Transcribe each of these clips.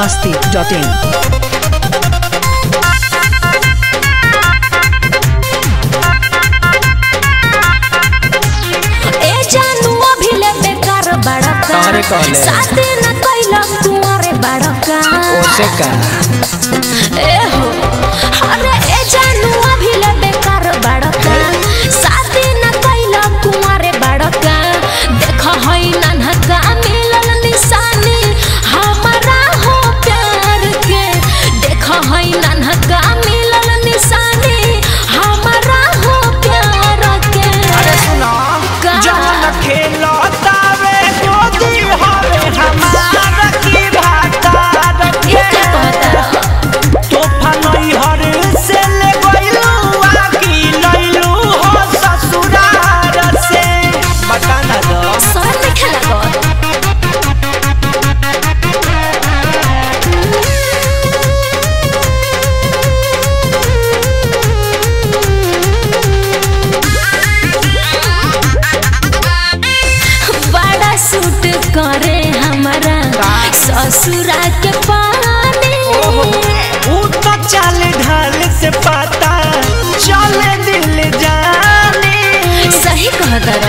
masti.in. ए जानू अभी ले बेकार बड़का अरे कहले। साथे न कैला कुंवरे बड़का ओसे का ए हो अरे ए जानू अभी ले बेकार बड़का साथे न कैला कुंवरे बड़का देख हई नन्हका मिलल निशानी हमारा हो प्यार के देख हई नन्हका मिलल निशानी हमारा हो प्यार के अरे सुनो का? जवन खेलतावे गोदी हवे हमार की भातार ई के क्या कहता तोहफा नैहर से ले गइलू आकी लइलू हो ससुरार से बता ना दो शरम नहीं खेला गो बड़ा सूट करे हमारा ससुरा के पानी ऊ तो चाल ढाल से पता चले दिल जानी सही कह दरा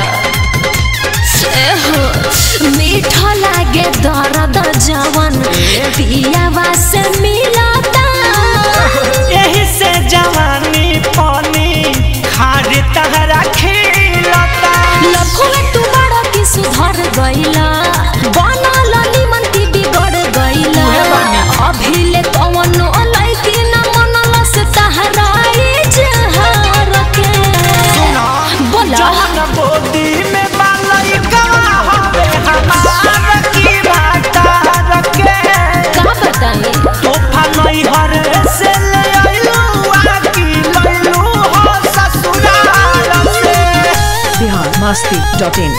एहो मीठा लागे दर्द जवन पियावा से मिलता यही से जवानी पानी खार तहरा खेलता लखुए तू बड़ा की सुधर गइला बनल निमन की बिगड़ गइला अभी ले कवनो लइकी न मनल से तहरा इजहार के बोला जवन बोदी में बालई गवा हवे हमार की भाता रखे का बताई तोहफा नैहर से ले अइलू आकी लइलू हो ससुराल से Bihar masti.in.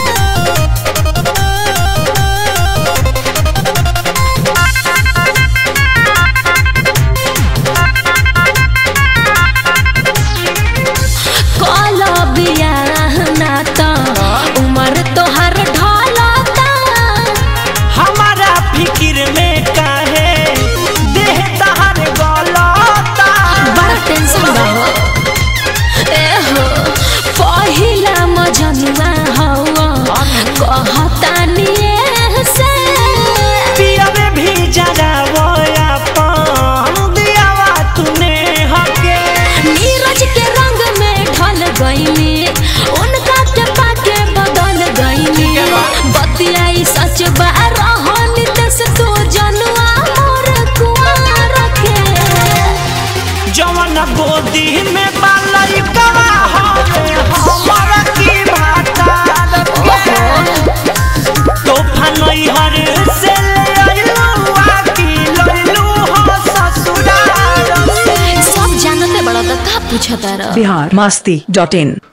कल बियाह ना त उमर तोहर ढलता हमारा फिकिर में काहे देह तहर गलता बड़ा टेंशन बा हो ए हो पहिला मजनुआ हवा कहता निये से पियवे भी जरा वया पान दियावा तूने हके नीरज के रंग में ढल गईली उनका के पाके बदल गईली बतियाई सच बा रहनी से तू जनुआ मोर कुआर के जवन गोदी में बालई कवा हवे हमारा की भाता लगे तोहफा नैहर से ले अइलू आकी लइलू हो ससुराल से सब जानते बड़ा तो का पूछता रह Bihar masti.in.